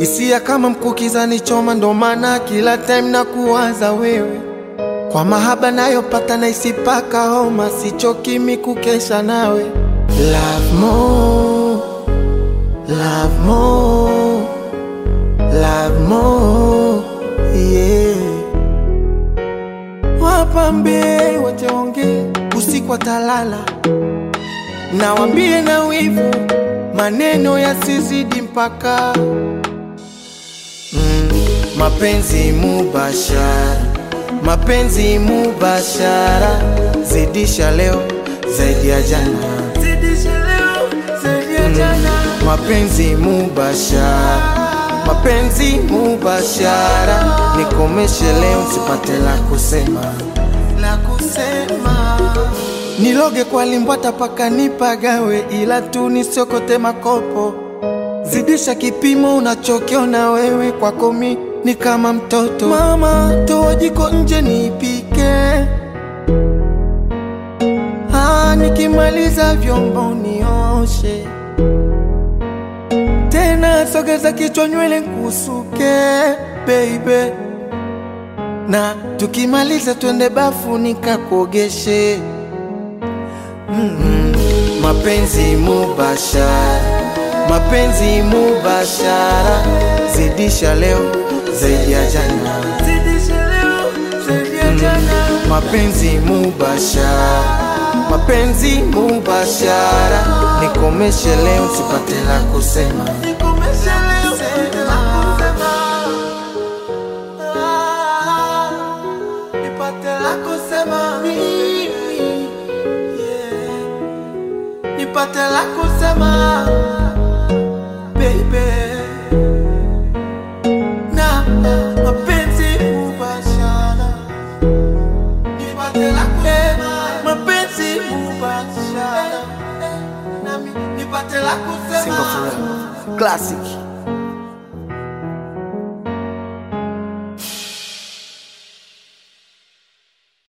hisia kama mkukiza ni choma, ndo maana kila time na kuwaza wewe. Kwa mahaba nayopata na isipaka homa, sichokimi kukesha nawe. Love more, love more, love more, yeah. Wapambe wateonge usiku watalala, nawambie na wivu maneno yasizidi mpaka mm, mapenzi mubashara, mapenzi mubashara, zidisha leo zaidi ya jana, zidisha leo zaidi ya jana, mapenzi mubashara, mapenzi mubashara, nikomeshe leo sipate la kusema, la kusema Niloge kwa limbwata paka nipagawe, ila tu nisiokote makopo. Zidisha kipimo unachokiona wewe, kwako mi ni kama mtoto. Mama, toa jiko nje nipike, ah, nikimaliza vyombo nioshe tena, sogeza kichwa nywele nkusuke baby, na tukimaliza twende bafu nikakuogeshe. Mm, mapenzi mubashara, mapenzi mubashara, zidisha leo zaidi ya jana, zidisha leo zaidi ya jana, mapenzi mubashara, mapenzi mubashara, nikomeshe leo sipate la kusema, nikomeshe leo sipate la kusema, Ah, nipate la kusema mimi nipate la kusema baby, na mapenzi mubashara, nipate la kusema mapenzi mubashara, nami nipate la kusema Single forever. Classic.